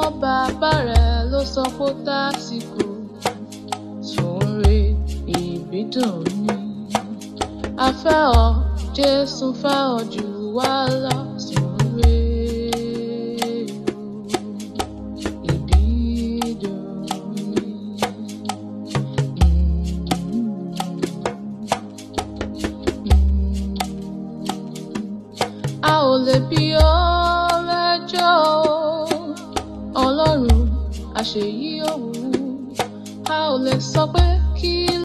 mọ́ bàbá rẹ̀ ló sọ pé ó tásìkò sóore ìbídùn ni afẹ́ ọ jésù fẹ́ ọ jù wá lọ sóore ìbídùn ni. a ò lè bí ọ lẹ́jọ́ ọlọ́run àṣeyí òwú a ò lè sọ pé kí